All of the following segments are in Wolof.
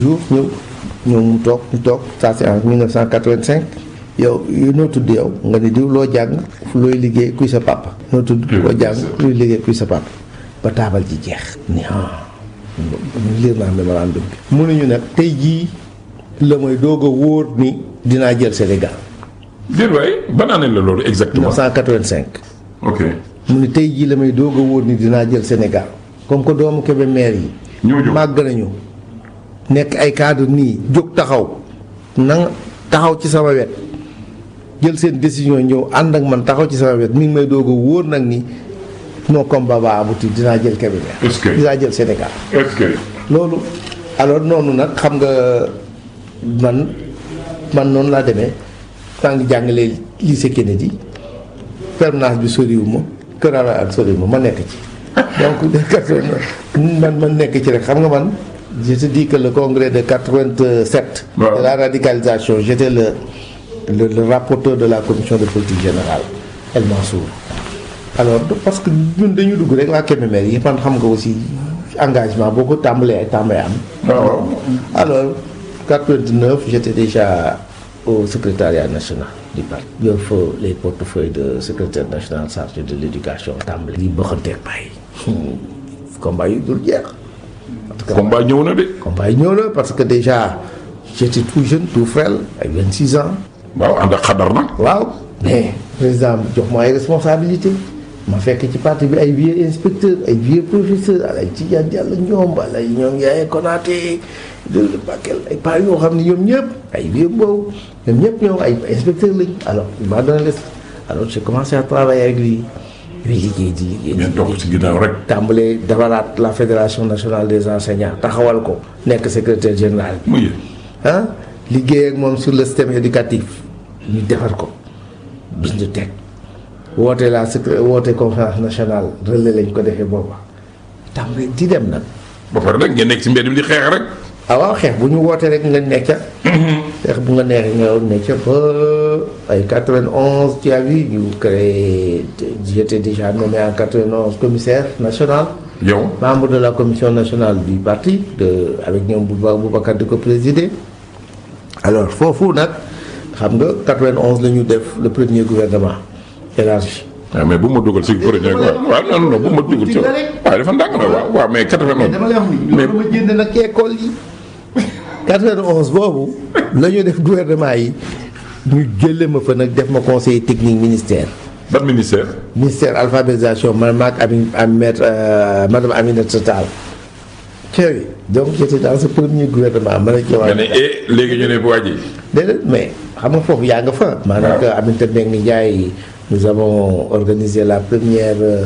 jour ñëw ñëw mu toog ñu toog ça c'est en 1985 yow yu noo tudd yow nga ni diw loo jàng looy liggéey kuy sa papa noo tudd loo jàng looy liggéey kuy sa papa ba taabal ji jeex ni ah liir naa mémorandum bi mu ne ñu nag tey jii la mooy doog a wóor ni dinaa jël Sénégal déet waay ban année la loolu exactement 1985 ok mu ne tey jii la may doog a wóor ni dinaa jël Sénégal comme que doomu Kébé maire yi ñoo jóg màgg nañu nekk ay cadre nii jóg taxaw na taxaw ci sama wet jël seen décision ñëw ànd ak man taxaw ci sama wet mi ngi may doog a wóor nag ni non combat va aboutir dinaa jël Kébémer Est-ce que- dinaa jël Sénégal est-ce que loolu alors noonu nag xam nga man man noonu laa demee maa ngi jàngalee lycée Kennedy permanence bi soriwu ma Kër Ala ak soriwu ma ma nekk ci donc man man nekk ci rek xam nga man je te dis que le congrès de 87 Waaw. de la radicalisation j'étais le, le le rapporteur de la commission de politique générale El Mansour alors parce que ñun dañu dugg rek waa Kébémer yi man xam nga aussi engagement boo ko tàmbalee ay tàmbalee am waaw waaw alors 89 j'étais déjà au secrétariat national du parti yor fa les portefeuilles de secrétaire national chargé de l'éducation tàmbali di bëxanteeg bàyyi combat yu dul jeex parce que combat ñëw na de combat yi ñëw na parce que déjà j'étais tout jeune tout frêle ay 26 ans waaw ànd ak xadar nag waaw mais président jox ma ay responsabilité ma fekk ci parti bi ay vieux inspecteur ay vieux professeur ay Tidiane Diallo ñoom ay ñoom Yaya Konaté de Bakel ay pas yoo xam ne ñoom ñëpp ay vieux boobu ñoom ñëpp ñoom ay inspecteur lañ alors il m'a donné les alors j'ai commencé à travailler avec lui di liggéey di liggéey di ngeen topp ci ginnaaw rek tàmbalee defaraat la fédération nationale des enseignants taxawal ko nekk secrétaire général bi muy ah liggéey ak moom sur le système éducatif ñu defar ko bis ñu teg woote la secré woote conférence nationale relais lañ ko defee booba tàmbali di dem nag ba pare nag ngeen nekk ci mbedd bi di xeex rek ah waaw xeex bu ñu wootee rek nga nekk ca xeex bu nga neexee nga nekk ca ba ay 91 tu as vu ñu créé j'étais déjà nommé en 91 commissaire national yow membre de la commission nationale du parti de avec ñoom Bouba Boubacar di ko présider alors foofu nag xam nga 91 la ñu def le premier gouvernement élargi waaw mais bu ma dugal si projet waaw waaw non non bu ma dugal ci waaw dafa ndànk na waaw waaw mais 91 dama lay wax ni mais loolu ma jënd nag ci école yi 91 boobu la ñu def gouvernement yi ñu jële ma fa nag def ma conseiller technique ministère ban ministère ministère alphabétisation man maag ami am maître euh, madame Aminata Tall Thierry donc j'étais dans ce premier gouvernement ma ne ci nga ne eh léegi ñu ne bu waa ji déedéet mais xam nga foofu yaa nga fa. maanaam que Aminata Mbengue Ndiaye nous avons organisé la première euh,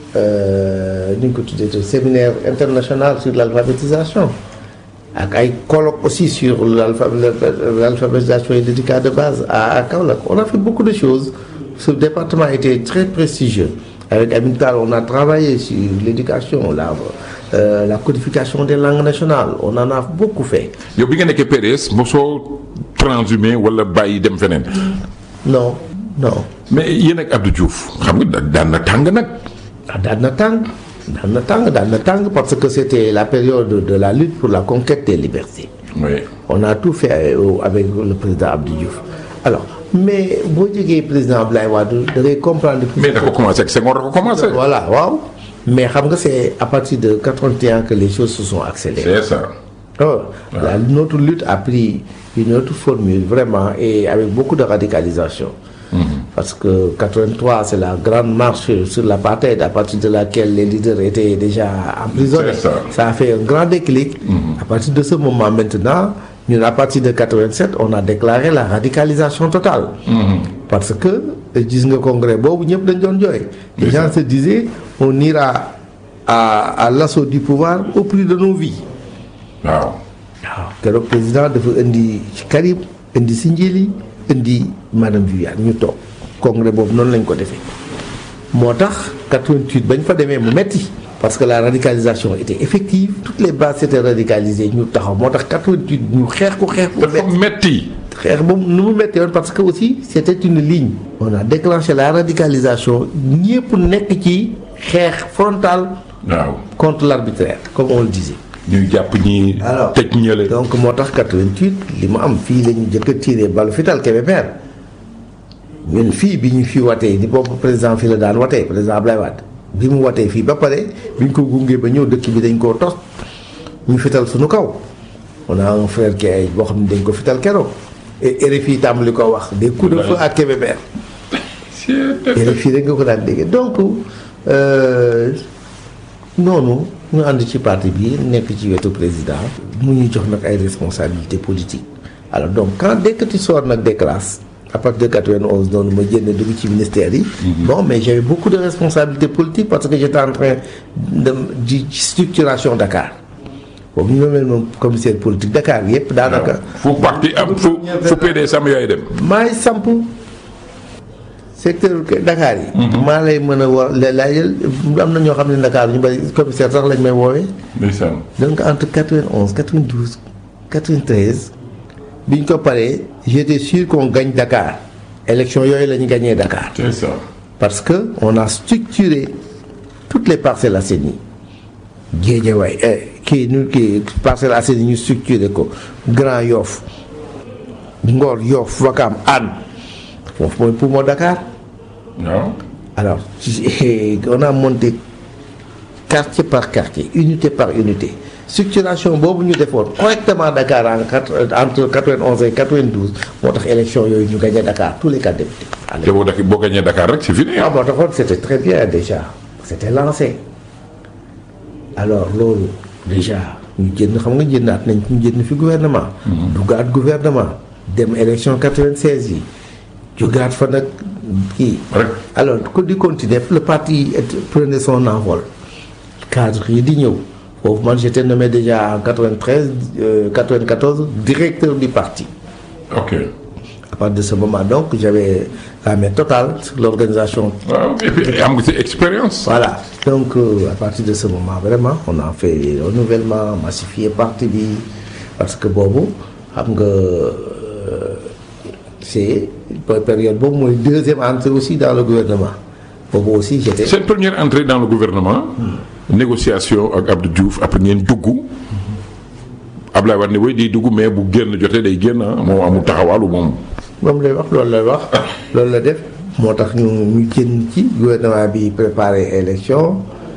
euh, nu ñu ko tuddee séminaire international sur l'alphabétisation ak ay colloques aussi sur l'alpha- l'alphabétisation et l'éducation de base à, à Kaolack on a fait beaucoup de choses ce département était très prestigieux avec Aminata on a travaillé sur l'éducation la euh, la codification des langues nationales on en a beaucoup fait yow bi nga nekkee PDS mosoo transhumé wala bàyyi dem feneen non non mais yéen ak Abdou Diouf xam nga da- daan na tàng nag ah daan na tàng daan na tàng daan na tàng parce que c'était la période de la lutte pour la conquête des libertés oui on a tout fait euh, avec le président Abdou Diouf alors mais boo jógee président Abdoulaye Wade da ngay comprendre que mais da ko commencé ak Senghor da ko commencé voilà waaw mais xam nga c'est à partir de 81 que les choses se sont accélérées c'est ça Oh, la- notre lutte a pris une autre formule vraiment et avec beaucoup de radicalisation. Parce que 83, c'est la grande marche sur l'apartheid à partir de laquelle les leaders étaient déjà emprisonnés. C'est ça. a fait un grand déclic. À partir de ce moment maintenant, nous, à partir de 87, on a déclaré la radicalisation totale. Parce que, gis nga congrès boobu ñëpp dañ doon jooy. Les gens se disaient, on ira à, à l'assaut du pouvoir au prix de nos vies. waaw waaw keroog président dafa indi ci Karim indi si njëli indi madame Viviane ñu toog congrès boobu noonu lañ ko defee moo tax 88 bañ fa demee mu metti parce que la radicalisation était effective toutes les bases étaient radicalisées ñu taxaw moo tax 88 ñu xeex ko xeex bu dafa metti metti xeex boobu nu mu metti woon parce que aussi c'était une ligne on a déclenché la radicalisation ñëpp nekk ci xeex frontal waaw contre l'arbitraire comme on le disait ñuy jàpp ñi alors tëj ñële donc moo tax 88 li mu am fii la ñu jëkk a tiré balu fital Kébémer ñun fii bi ñu fi watee ni boobu président fii la daan watee président Ablaye Wade bi mu watee fii ba pare bi ñu ko gungee ba ñëw dëkk bi dañ koo tos ñu fital suñu kaw on a un frère qui ay boo xam ne dañ ko fital keroog et RFI tàmbali ko wax des coups de feu à Kébémer RFI rek nga ko daan dégg donc euh, noonu ñu ànd ci parti bi nekk ci wetu président mu ñuy jox nag ay responsabilités politiques alors donc quand dès que tu sors nag des classes à partir de 91 noonu ma génn dugg ci ministère yi bon mais j'avais beaucoup de responsabilités politiques parce que j'étais en train de di structuration Dakar boobu ñu ma mel moom commissaire politique Dakar yépp daanaka fu parti am fu fu PDS am yaay dem maay samp secteur Dakar yi. maa lay mën a wax laajal am na ñoo xam ne Dakar ñu bari commissaire sax lañ may woowee. ndeysaan donc entre 91 92 93 bi ñu ko paree j'étais sûr qu'on gagne Dakar élection yooyu la ñu gagné Dakar. c'est ça parce que on a structuré toutes les Parcelles Assainies Guédiawaye eh, kii nu kii Parcelles Assainies ñu structuré ko Grand Yoff Ngor Yoff Wakam Hann foofu mooy poumon Dakar. waaw Alors, on a monté quartier par quartier, unité par unité. Structuration boobu ñu defoon correctement Dakar en quatre entre 91 et 92 moo tax élection yooyu ñu gagné Dakar tous les quatre députés. à te boo dak boo gañee Dakar rek c'est fini ah ah moo taxoon c'était très bien déjà c'était lancé alors loolu déjà ñu jënd xam nga jëndaat nañ ñu jënd fi gouvernement. duggaat gouvernement dem élection 96 yi jógaat fa nag kii. rek alors ko di continuer le parti est- prenait son envol cadre yi di ñëw foofu man j'étais nommé déjà en 93 euh, 94 directeur du parti ok à partir de ce moment donc j'avais la main totale sur l'organisation waaw et puis am nga ci expérience voilà donc euh, à partir de ce moment vraiment on a fait renouvellement massifié parti bi parce que boobu xam nga euh, c'est période boobu mooy deuxième entrée aussi dans le gouvernement boobu aussi j'étais seen première entrée dans le gouvernement négociation ak Abdou Diouf après ngeen dugg Ablaye Wade ne way di dugg mais bu génn jotee day génn ah moom amul taxawaalu moom moom lay wax loolu lay wax loolu la def moo tax ñu ñu génn ci gouvernement bi préparé élection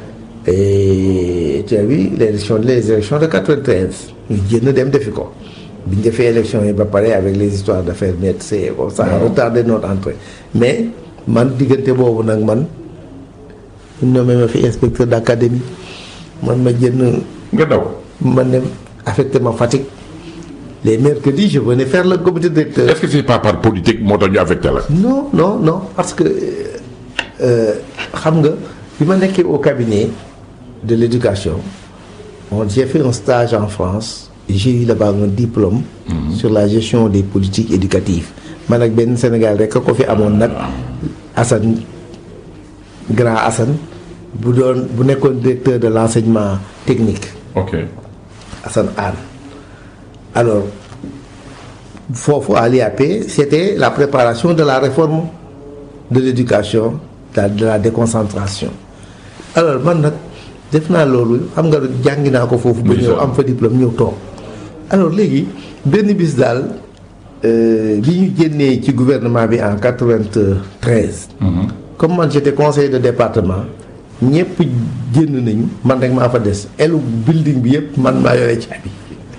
et tu as vu l'élection les élections de 93 ñu génn dem defi ko bi ñu defee élection yi ba pare avec les histoires d'affaires net c'est bon ça a retardé notre entrée mais man diggante boobu nag man ñu nommé ma fi inspecteur d'académie man ma jënn nga daw man dem affecté ma Fatick les mercredis je venais faire le comité directeur est-ce que c'est pas par politique moo tax ñu affecté la non non non parce que euh, xam nga bi ma nekkee au cabinet de l'éducation bon j'ai fait un stage en France j'ai eu là-bas un diplôme sur la gestion des politiques éducatives man ak benn Sénégal rek a ko fi amoon nag Assane grand Assane bu doon bu nekkoon directeur de l'enseignement technique ok Assane Anne alors foofu à l'IAP c'était la préparation de la réforme de l'éducation de la, de la déconcentration alors man nag def naa loolu xam nga jàngi naa ko foofu ba ñëw am fa diplôme ñëw toog alors léegi benn bis daal euh, bi ñu génnee ci gouvernement bi en 93 comme man j'étais conseiller de département ñëpp génn nañu man rek maa fa des elu building bi yëpp man maa yore caabi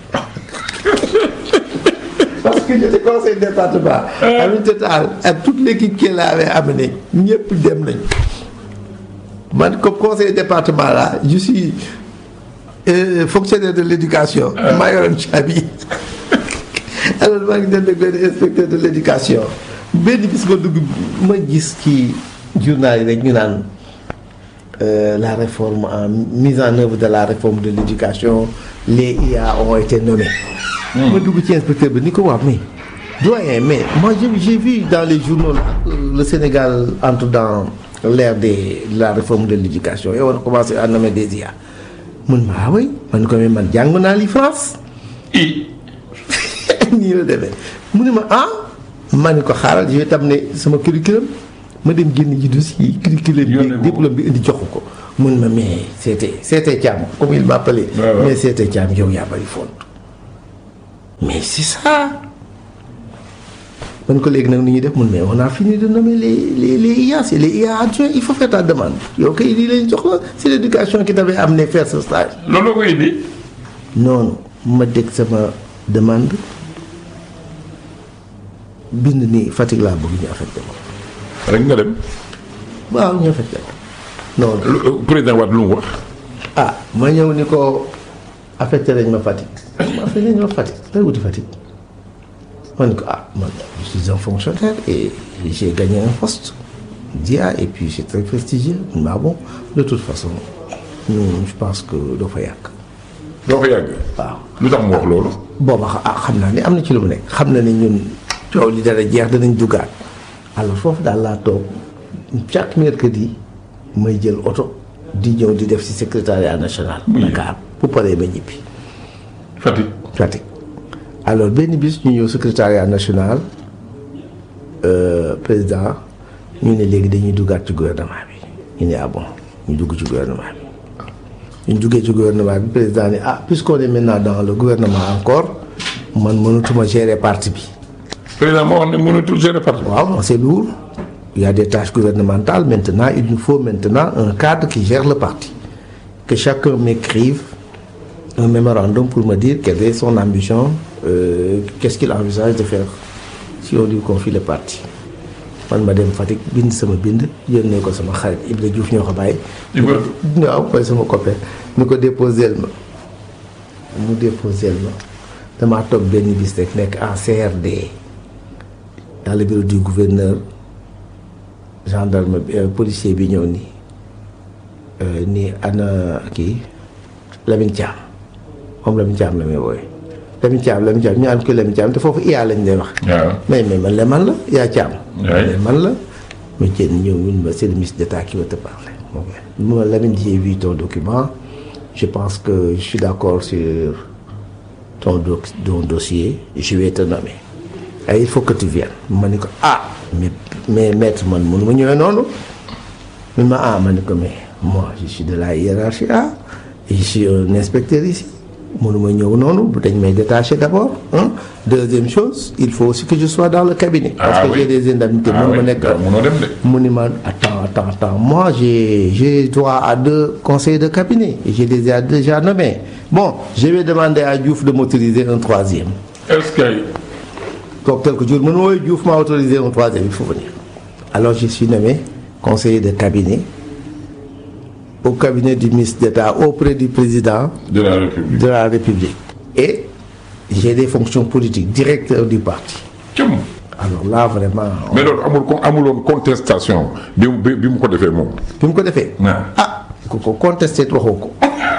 parce que j'étais conseiller de département Aminata Tall ak toute l'équipe qui l'avait amené ñëpp dem nañu man comme conseiller département là je suis euh, fonctionnaire de l'éducation maa yoroon caabi alors maa ngi dem ak benn inspecteur de l'éducation benn bis ma dugg ma gis ci journal yi rek ñu naan euh, la réforme en mise en œuvre de la réforme de l'éducation les IA ont été nommés ma dugg ci inspecteur bi ni ko wax mais doyen mais moi j'ai j'ai vu dans les journaux là, que le Sénégal entre dans l'ère des de la réforme de l'éducation et on a commencé à nommer des IA mun ma ah oui man ko mais man jàng naa li France i nii la demee mu ne ma ah ma ne ko xaaral je vais t'amener sama curriculum ma dem génn ji dossier curriculum Yónnee bi ko. diplôme bi indi jox ko mun ma mais c'était c'était Thiam comme il m'appelait Ouais, ouais. mais c'était Thiam yow yaa bari font mais c'est ça man ko léegi nag ni ñuy def mun mais on a fini de nommer les les les IA c'est les IA adjoints il faut faire ta demande yow kay lii lañ jox la c'est l'éducation qui t'avait amené faire ce stage loolu koy indi. noonu ma dégg sama demande bind ni Fatick laa bëgg ñu affecté ko rek nga dem. waaw ñu affecté ko noonu lu- président Wade lu mu wax. ah ma ñëw ni ko affecté nañ ma Fatick ma affecté nañ ma Fatick lay wuti Fatick ma ni ko ah man je suis un fonctionnaire et j'ai gagné un poste d'IA et puis c'est très prestigieux mais bon de toute façon ñun je pense que doo fa yàgg doo fa yàgg. waaw lu tax mu wax loolu. booba xa- ah xam naa ni am na ci lu mu nekk xam na ni ñun coow li dara jeex danañ duggaat alors foofu daal laa toog chaque mercredi may jël oto di ñëw di def ci secrétariat national Dakar bu paree ma ñibbi Fatick. Fatick alors benn bis ñu ñëw secrétariat national euh, président ñu ne léegi dañuy duggaat ci gouvernement bi ñu ne ah bon ñu dugg ci gouvernement bi ñu duggee ci gouvernement bi président ni ah puisqu'on est maintenant dans le gouvernement encore man mënatuma gérer parti bi président moo wax ne mënatul gérer parti. waaw c'est lourd il y a des tâches gouvernementales maintenant il nous faut maintenant un cadre qui gère le parti que chacun m'écrive un mémorandum pour me dire quelle est son ambition euh, qu'est-ce qu'il envisage de faire si on lui confie le parti man ma dem Fatick bind sama bind yónnee ko sama xarit Ibra Diouf ñoo ko bàyyi Ibra waaw mooy sama copain ni ko déposel ma mu déposel ma damaa toog benn bis rek nekk en CRD dans le bureau du gouverneur gendarme bi euh, policier bi ñëw ni euh, ni ana kii Lamine Thiam moom Lamine Thiam la may wooye Lamine Thiam Lamine Thiam ñu naan ko Lamine Thiam te foofu iyaa lañ lay wax waaw. mais mais man la man la yaa Thiam Ouais. mais man la mais jën ñëw ñun ma c'est le ministre d'État qui va te parler ok ma Lamine j'ai vu ton document je pense que je suis d'accord sur ton, doc- ton dossier je vais te nommer et il faut que tu viennes ma ni ko ah mais mais maître man mënu ma ñëwee noonu mi ma ah ma ni ko mais moi je suis de la hiérarchie A et je suis un inspecteur ici mënu ma ñëw noonu dañ may détacher d'abord hein. deuxième chose il faut aussi que je sois dans le cabinet parce Ah que oui. j'ai des indemnités ah mënu ma oui nekk waaw mënoo dem de. mu ni ma attends attends attends moi j'ai j'ai droit à deux conseillers de cabinet et j'ai déjà déjà nommé bon je vais demander à Diouf de m'autoriser un troisième est-ce que. donc quelques jours man wooyu Diouf m'a autorisé un troisième il faut venir alors je suis nommé conseiller de cabinet au cabinet du ministre d'État auprès du président de la République. de la République et j'ai des fonctions politiques directeur du parti cëm. alors là vraiment mais loolu amul ko amuloon contestation bi mu bi bi mu ko defee moom. bi mu ko defee waaw. ah ku ko contesté waxoo ko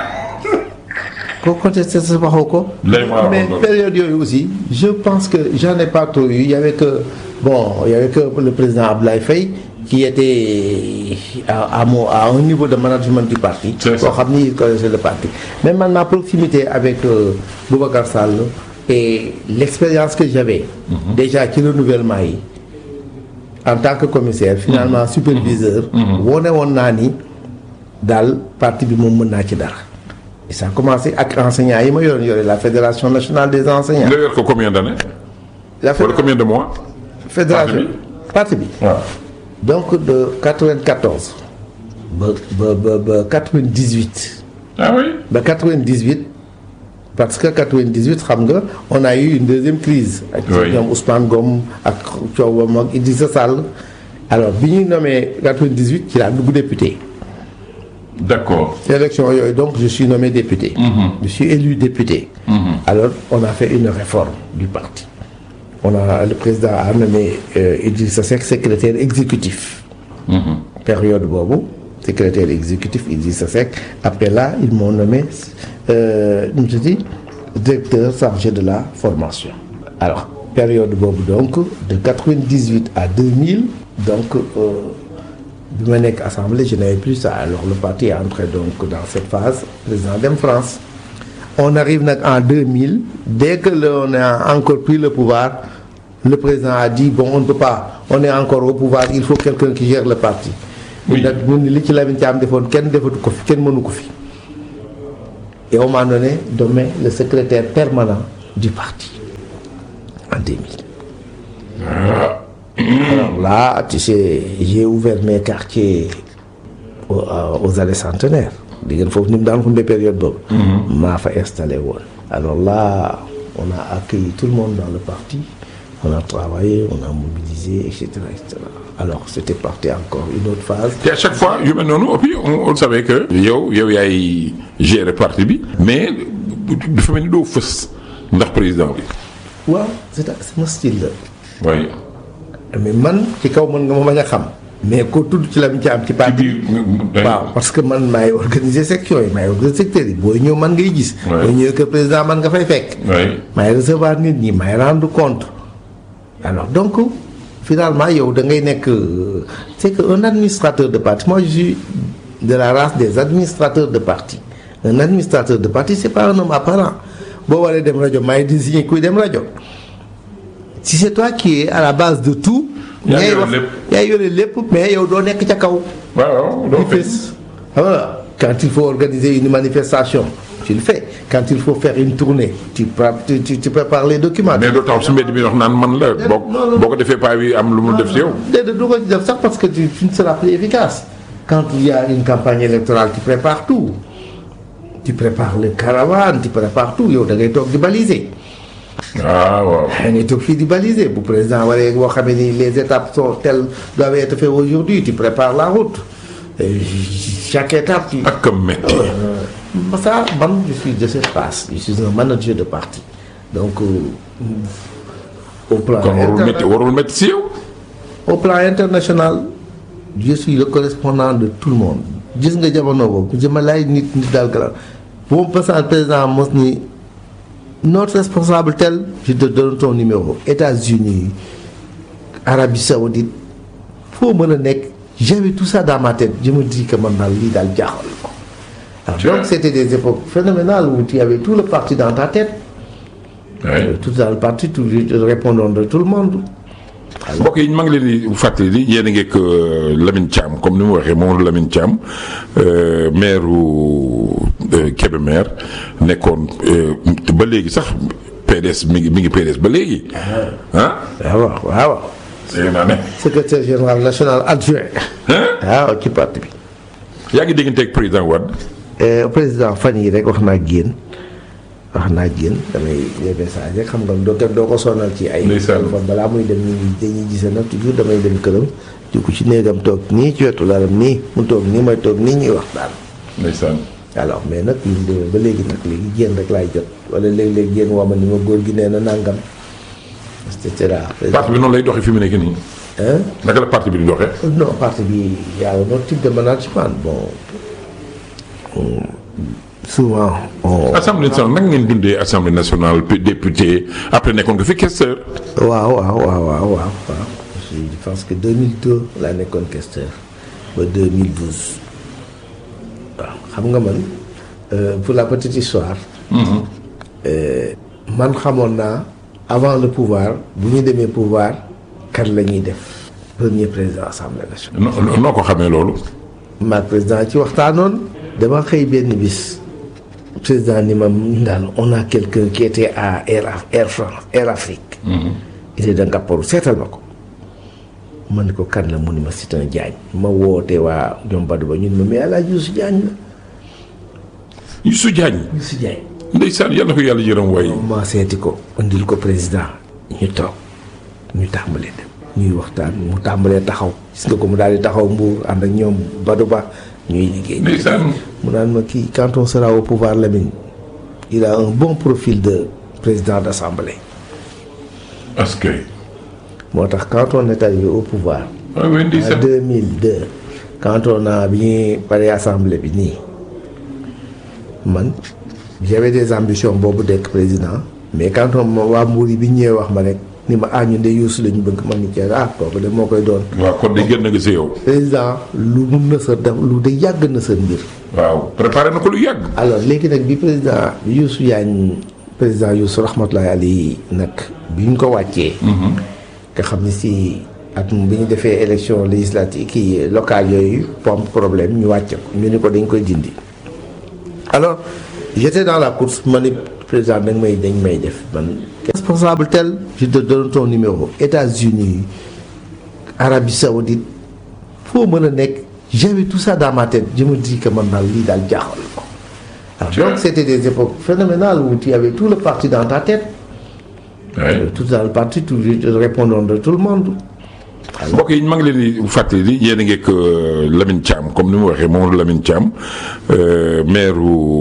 ko contesté sa waxoo ko Lay maa mais waxoon loolu. période yooyu aussi je pense que j'en ai pas trop eu il y avait que bon il y avait que le président Abdoulaye Faye qui était à, à, mon- à un niveau de management du parti C'est ça. boo xam ni il connaissait le parti mais man ma proximité avec euh, Boubacar Sall et l'expérience que j'avais déjà ci renouvellement yi en tant que commissaire finalement superviseur wone woon naa ni daal parti bi moom mën naa ci dara et ça a commencé ak enseignants yi ma yoroon yore la fédération nationale des enseignants nga yor ko combien d'années. la wala combien de mois. fédération parti bi waaw. donc de 94 ba ba ba ba 98 ah oui. ba 98 parce que 98 xam nga on a eu une deuxième crise ak Oui. ñoom Ousmane Ngom ak coowam ak Idrissa Sall alors bi ñuy nommé 98 ci laa dugg député d'accord. élection yooyu donc je suis nommé député je suis élu député alors on a fait une réforme du parti on a le président a nommé euh, Idrissa Seck secrétaire exécutif période boobu secrétaire exécutif Idrissa Seck après là ils m'ont nommé euh, nu mu tuddati directeur chargé de la formation alors période boobu donc de 98 à 2000 donc euh, bi ma nekk assemblée je n'avais plus ça alors le parti est entré donc dans cette phase président dem France on arrive nag en 2000 dès que le, on a encore pris le pouvoir le président a dit bon on ne peut pas on est encore au pouvoir il faut quelqu'un qui gère le parti Oui. nag ñun li ci Lamine Thiam defoon kenn defatu ko fi kenn mënu ko fi et on m'a donné nommé le secrétaire permanent du parti en 2000 alors là tu sais j'ai ouvert mes quartiers aux, à- aux allées centenaires di ngeen foofu ni mu daan xumbe période boobu maa fa installé woon alors là on a accueilli tout le monde dans le parti on a travaillé on a mobilisé et cetera et cetera alors c'était parti encore une autre phase te à chaque fois yu mel noonu et puis on on savait que. yow yow yaay gérer parti bi. mais dafa mel ni doo fës ndax président bi. waaw c'est sama style la waaye mais man ci kaw mën nga ma bañ a xam mais ko tudd ci la mu ci am ci ci parti biir. waaw parce que man maay organiser section yi maay organiser secteur yi booy ñëw man ngay gis Ouais. booy ñëw que président man nga fay fekk waaye maay recevoir nit ñi maay rendre compte alors donc finalement yow da ngay nekk euh, c'est que un administrateur de parti moi je suis de la race des administrateurs de parti un administrateur de parti c'est pas un homme apparent boo waree dem rajo maay désigner kuy dem rajo si c'est toi qui es à la base de tout Yaa ngay yore wax lépp. yaa yore lépp mais yow doo nekk ca kaw waaw doo tu fës. fais voilà quand il faut organiser une manifestation tu le fais quand il faut faire une tournée tu pré- tu, tu, tu prépares les documents mais doo taxaw si mbedd bi wax naan man la boo non, non. boo ko defee paa bi am lu mu def si yow. déedéet du ko ci def sax parce que tu, tu ne seras plus efficace quand il y a une campagne électorale tu prépares tout tu prépares les caravanes tu prépares tout yow da ngay toog di baliser ah waaw. da ngay toog fii di baliser bu président waree boo xamee ni les étapes sont telles doivent être faites aujourd'hui tu prépares la route Et chaque étape tu ak a metti. Euh, ça man je suis de cette passe je suis un manager de parti donc euh, au plan kon warul interna- metti warul metti si yow. au plan international je suis le correspondant de tout le monde gis nga jamono boobu je ma laaj nit nit daal gala bu ma passant président mos ni notre responsable tel je te donne ton numéro États-Unis Arabie Saoudite foo mën a nekk j'avais tout ça dans ma tête je me dis que man daal lii daal jaaxal ko alors Tu donc vois. c'était des époques phénoménales où tu avais tout le parti dans ta tête waaye. tout dans le parti tout répondant de tout le monde mbokk yi maa ngi leen di fàttali di yéen a ngi ak euh, Lamine Thiam comme ni mu waxee moom Lamine Thiam euh, maire u Kébémer nekkoon euh, ba léegi sax PDS mi ngi mi ngi PDS ba léegi. ah. waaw waaw waaw dégg naa ne. secrétaire général national adjoint waaw ci parti bi yaa ngi déggante ak président Wade. Eh, président fan yi rek wax naa génn wax naa génn damay les messages rek xam nga doo kenn doo ko sonal ci ay Ndeysaan. téléphone balaa muy dem ñu dañuy gisee nag toujours damay dem këram di ko ci néegam toog nii ci wetu lalam nii mu toog nii may toog nii ñuy waxtaan ndeysaan. alors mais nag ñu demee ba léegi nag léegi génn rek laay jot wala léeg-léeg génn woo ma ni ma góor gi nee na nangam et cetera parti bi noonu lay doxee fi mu nekk nii. hein naka la parti bi di doxee. non parti bi y a un autre type de management bon on- souvent on assemblée nationale naka ngeen dundee assemblée nationale puis député après nekkoon nga fi questeur. waaw waaw waaw waaw waaw waaw je pense que 2002 laa nekkoon questeur ba 2012 waaw xam nga man euh, pour la petite histoire euh, man xamoon naa avant le pouvoir bu ñu demee pouvoir kan la ñuy def premier président assemblée nationale noo noo ko xamee loolu. maag président ci waxtaanoon dama xëy benn bis président ni ma ñun daal on a quelqu'un qui était à Air Af- Air France Air Afrique il est de Ngaparou seetal ma ko ma ne ko kan la mu ni ma c'est un Diagne ma woote waa ñoom Badou ba ñun ma mais El Hadj Youssou Diagne la Youssou Diagne. Youssou Diagne ndeysaan yàlla na ko yàlla yërëm waaye. ma seeti ko indil ko président ñu toog ñu tàmbalee dem ñuy waxtaan mu tàmbalee taxaw gis nga ko mu daal di taxaw mbuur ànd ak ñoom Badou Ba ñuy liggéey ndeysaan. mu naan ma kii quand on sera au pouvoir Lamine il a un bon profil de président d'assemblée parce que. moo tax quand on est arrivé au pouvoir waaw oui en ndeysaan. 2002 quand on a bi ñuy pare assemblée bi nii man j'avais des ambitions boobu dekk président mais quand on ma waa Mbour yi bi ñu ñëwee wax ma rek ni ma ah ñun de Youssou lañu bëgg man ni cee ah kooku de moo koy doon waaw kon de génn nga si yow. président lu mun na sa def lu de yàgg na sa mbir waaw préparé na ko lu yàgg. alors léegi nag bi président bi Youssou Diagne président Youssou rahmatullahi alayhi nag bi ñu ko wàccee nga xam ne si at bi ñu defee élection législative kii locale yooyu pom problème ñu wàcce ko ñu ni ko dañ koy dindi alors j'étais dans la course ma ni président dañ may dañ may def man responsable tel je te donne ton numéro États-Unis Arabie Saoudite foo mën a nekk j'avais tout ça dans ma tête je me dis que man daal lii daal jaaxal ko alors donc c'était des époques phénoménales où tu avais tout le parti dans ta tête Ouais. tout dans le parti tout répondant de tout le monde mbokk yi maa ngi leen di fàttali di yéen a ngi ak Lamine Thiam comme ni mu waxee moom Lamine Thiam euh, maire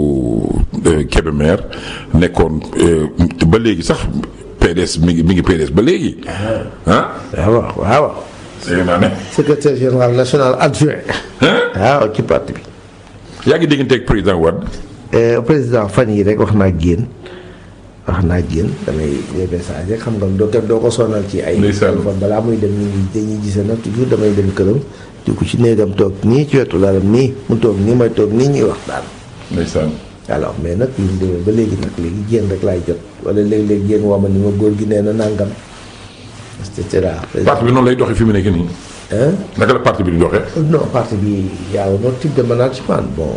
u Kébémer nekkoon euh, ba léegi sax PDS mi ngi mi ngi PDS ba léegi. ah. waaw waaw dégg naa ne. secrétaire général national adjoint ah waaw ci parti bi yaa ngi déggante ak président Wade. Euh, président fan yi rek wax naa génn wax naa génn damay des messages rek xam nga doo kenn doo ko sonal ci ay Ndeysaan. téléphone balaa muy dem ñu ngi dañuy gisee nag toujours damay dem këram di ko ci néegam toog nii ci wetu lalam nii mu toog nii may toog nii ñuy waxtaan ndeysaan. alors mais nag bi mu demee ba léegi nag léegi génn rek laay jot wala léeg-léeg génn woo ma ni ma góor gi nee na nangam et cetera parti bi noonu lay doxee fi mu nekk nii. hein naka la parti bi di doxee. non parti bi y a un autre type de management bon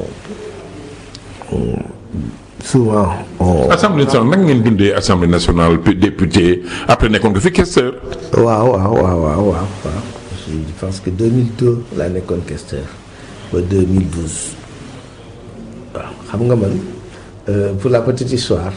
hum, souvent on assemblée nationale naka ngeen dundee assemblée nationale puis député après nekkoon nga fi questeur. waaw waaw waaw waaw waaw waaw je pense que 2002 laa nekkoon questeur ba 2012 waaw xam nga man euh, pour la petite histoire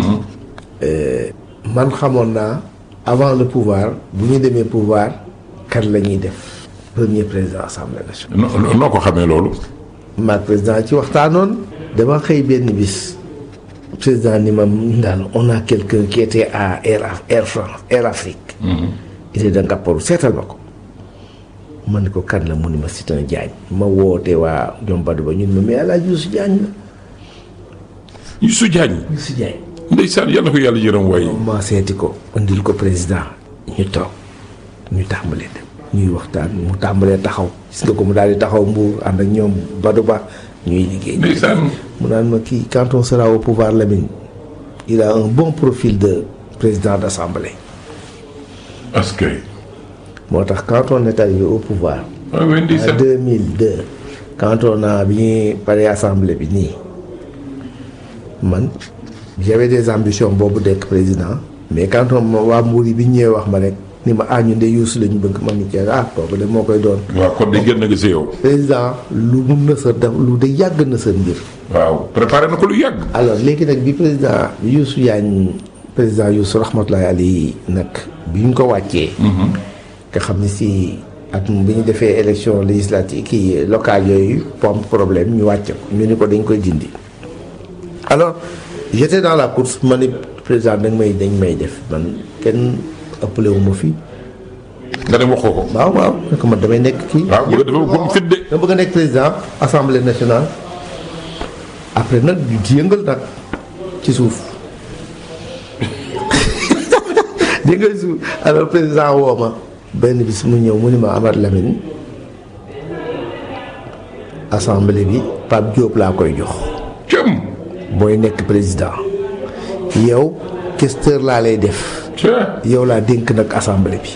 euh, man xamoon naa avant le pouvoir bu ñu demee pouvoir kan la ñuy def premier président assemblée nationale noo noo ko xamee loolu. maag président ci waxtaanoon dama xëy benn bis président ni ma daal on a quelqu'un qui était à Air Af- Air France Air Afrique il est de Ngaparou seetal ma ko ma ne ko kan la mu ni ma c'est un Diagne ma woote waa ñoom Badou ba ñun ma mais El Hadj Youssou Diagne la Youssou Diagne. Youssou Diagne ndeysaan yàlla na ko yàlla yërëm waaye. ma seeti ko indil ko président ñu toog ñu tàmbalee dem ñuy waxtaan mu tàmbalee taxaw gis nga ko mu daal di taxaw mbuur ànd ak ñoom Badou Ba ñuy liggéey ndeysaan. mu naan ma kii quand on sera au pouvoir Lamine il a un bon profil de président d'assemblée parce que. moo tax quand on est arrivé au pouvoir waaw oui en ndeysaan. 2002 quand on a bi ñuy pare assemblée bi nii man j'avais des ambitions boobu dekk président mais quand on ma waa Mbour yi bi ñu ñëwee wax ma rek ni ma ah ñun de Youssou la ñu bëgg ma ni ceeb ah kooku de moo koy doon waaw kon de gën na nga si yow. président lu mu nësër def lu de yàgg nësër mbir waaw préparé na ko lu yàgg. alors léegi nag bi président Youssou Diagne président Youssou rahmatullahi alayhi nag bi ñu ko wàccee. nga xam ne si at bi ñu defee élection législative kii locale yooyu pom problème ñu wàcce ko ñu ni ko dañ koy dindi. alors j'étais dans la course ma ni président dañ may dañ may def man kenn ëppale wu ma fi nga dem waxoo ko. waaw waaw ne ko man damay nekk kii. waaw bu dafa bu mu fit de. dama bëgg a nekk président assemblée nationale après nag ñu ci yëngal nag ci suuf dégg nga suuf alors président woo ma benn bis mu ñëw mu ni ma Amath Lamine assemblée bi Pape Diop laa koy jox cëm. booy nekk président yow questeur laa lay def ca. yow laa dénk nag assemblée bi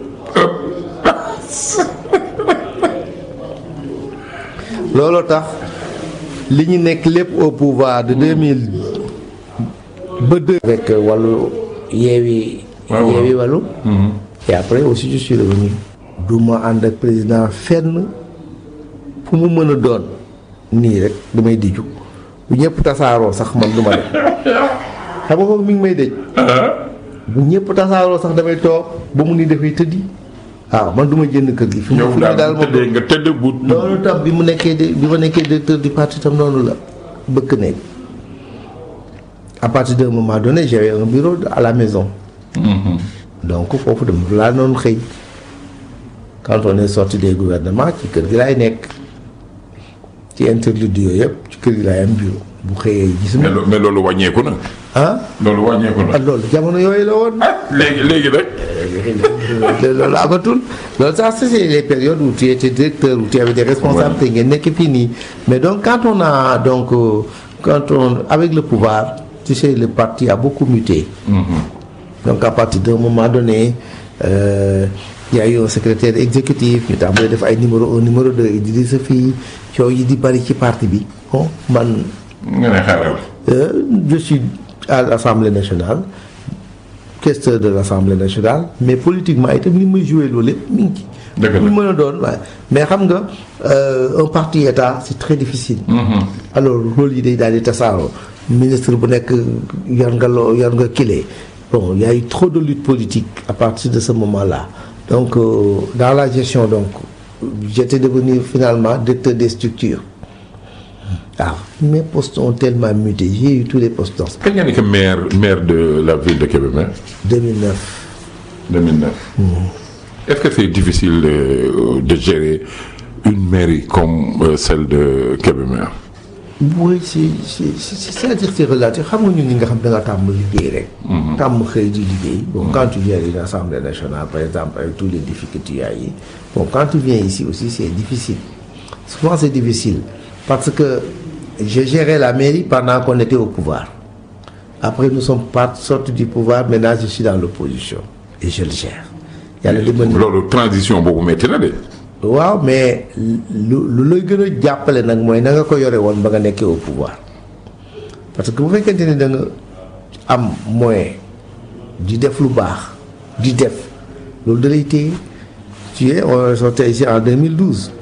looloo tax li ñu nekk lépp au pouvoir de 2000 ba deux. avec wàllu yeewi. waaw waaw. yeewi wàllu. et après aussi je suis revenu. du ma ànd ak président fenn fu mu mën a doon nii rek damay diju bu ñëpp tasaaroo sax man du ma dem xam nga kooku mi ngi may dëj. bu ñëpp tasaaroo sax damay toog ba mu ni dafay tëddi. waaw man du ma jënd kër gi. fi mu yow fi mu daal daal bu moom tëddee nga tëdd bu. loolu tam bi mu nekkee de bi ma nekkee directeur du parti tam noonu la bëkk nekk à partir d'un moment donné j'avais un bureau à la maison donc foofu dama laa noonu xëy quand on est sorti des gouvernements ci kër gi laay nekk ci interlude yooyu yëpp ci kër gi laay am bureau bu xëyee gis mais ma lo- mais loolu wàññeeku na. ah loolu wàññeeku na. ah loolu jamono yooyu la woon ah léegi léegi nag. loolu amatul loolu sax c'est les périodes où tu étais directeur où tu avais des responsabilités ngeen nekk fii nii mais donc quand on a donc euh, quand on avec le pouvoir tu sais le parti a beaucoup muté donc à partir d'un moment donné euh, il y a eu un secrétaire exécutif ñu tàmbalee def ay numéro un numéro deux Idrissa fii coow yi di bari ci parti bi bon man nga ne xaaral. euh, je suis à l'Assemblée nationale questeur de l'Assemblée nationale mais politiquement itam li muy joué loolu lépp mi ngi ci. Dëgg la. lu mën a doon waaye mais xam nga euh, un parti état c'est très difficile. alors rôle yi day daal di tasaaroo ministre bu nekk yor nga loo yor nga kile bon il y a eu trop de lutte politique à partir de ce moment-là donc euh, dans la gestion donc j'étais devenu finalement directeur des structures waaw mes postes ont tellement muté j'ai eu tous les postes dans kañ nga nekk maire maire de la ville de Kébémer 2009 2009. Est-ce que c'est difficile de, de gérer une mairie comme euh, celle de Kébémer oui c'est c'est c'est c'est-à-dire c'est relatif xam nga ñun ñi nga xam da nga tàmm liggéey rek. tàmm xëy di liggéey. bon quand tu viens à une assemblée nationale par exemple avec tous les difficultés y a yi bon quand tu viens ici aussi c'est difficile souvent c'est difficile parce que j'ai géré la mairie pendant qu'on était au pouvoir après nous sommes pas sortis du pouvoir maintenant je suis dans l'opposition et je le gère yàlla di mën loolu transition boobu métti na de. waaw mais lu lu lay gën a jàppale nag mooy na nga ko yore woon ba nga nekkee au pouvoir parce que bu fekkente ni da nga am moyen di def lu baax di def loolu da lay téye tu es on est sorti ici en 2012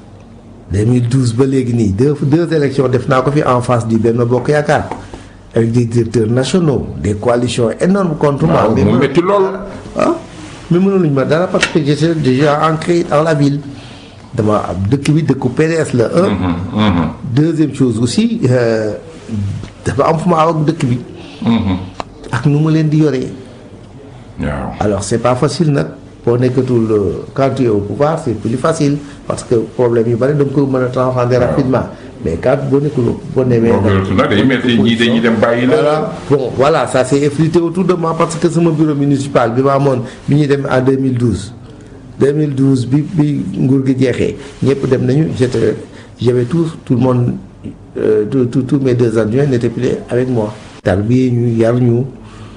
2012 ba léegi nii deux deux élections def naa ko fi en face du Benno Bokk Yaakaar avec des directeurs nationaux des coalitions énormes contre moi. waaw mais mu mënul- métti lool. ah mais mënuluñ ma dara parce que j'étais déjà ancré dans la ville dama am dëkk bi dëkku PDS la un deuxième chose aussi euh, dafa am fu ma aw ak dëkk bi ak nu ma leen di yoree waaw. alors c'est pas facile nag boo nekkatul euh, quand tu es au pouvoir c'est plus facile parce que problème yu bari da nga ko mën a transcender rapidement mais quand boo nekkul boo nemee boo gënatu nag day métti ñii dañuy dem bàyyi la. voilà bon voilà ça s'est effrité autour de moi parce que sama bureau municipal bi ma amoon bi ñuy dem en 2012 2012 bi bi nguur gi jeexee ñëpp dem nañu j'étais j'avais tout tout le monde euh, tous tous tous mes deux adjoints n'étaient plus avec moi. tarbiyee ñu yar ñu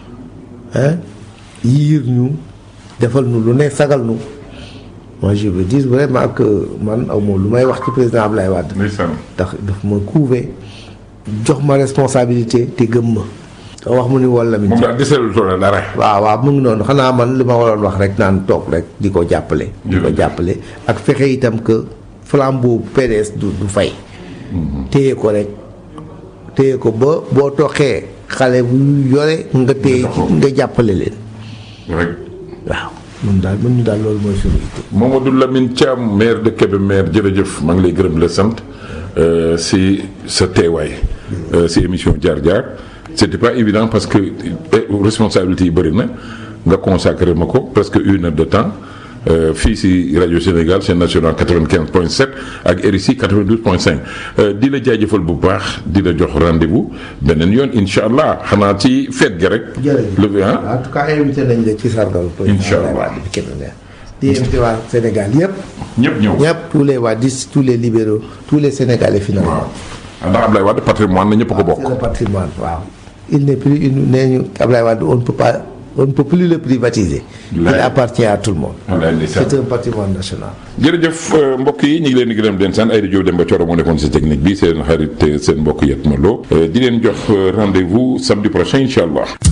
hein yiir ñu defal ñu lu ne sagal ñu moi je veux dire vraiment que man aw ma lu may wax ci président Ablaye Wade. ndeysaan. ndax daf ma couver jox ma responsabilité te gëm ma te wax mu ni wala mi moom daal deseelu tool dara. waaw waaw mu ngi noonu xanaa man li ma waroon wax rek naan toog rek di ko jàppale di ko Jërëjëf. jàppale ak fexe itam que flambeau PDS du du fay téye ko rek téye ko ba boo toxee xale bu yore nga téye Nga nga jàppale leen rek. waaw mun daal mun ñu daal loolu mooy suñu itte Mamadou Lamine Thiam maire de Kébémer jërëjëf maa ngi lay gërëm la sant euh, si sa teewaay euh, si émission jaar jaar c'était pas évident parce que eh, responsabilité yi bëri na nga consacré ma ko presque une heure de temps euh, fii si rajo Sénégal chaîne nationale 95.7 ak RICI 92.5 euh, di la jaajëfal bu baax di la jox rendez-vous beneen yoon incha allah xanaa ci fête gi rek. jërëjëf le ah en tout cas invité nañ la ci sargal Incha Allah. Abdoulaye Wade bi Kébémer di invité waa Sénégal yëpp ñëpp ñëw. ñëpp tous les wadistes tous les libéraux tous les Sénégalais finalement waaw ndax Ablaye Wade patrimoine na ñëpp ko bokk. c'est le patrimoine waaw il n'est plus une nee ñu Ablaye Wade on ne peut pas on ne peut plus le privatiser il Wallaay. appartient à tout le monde Wallaay ndeysaan. c'est un patrimoine national jërëjëf euh, mbokk yi ñu ngi leen di gërëm di leen sant Aïda Diop Demba Thioro moo nekkoon si technique bi seen xarit seen mbokk Yatma Lo di leen jox euh, rendez-vous samedi prochain incha allah.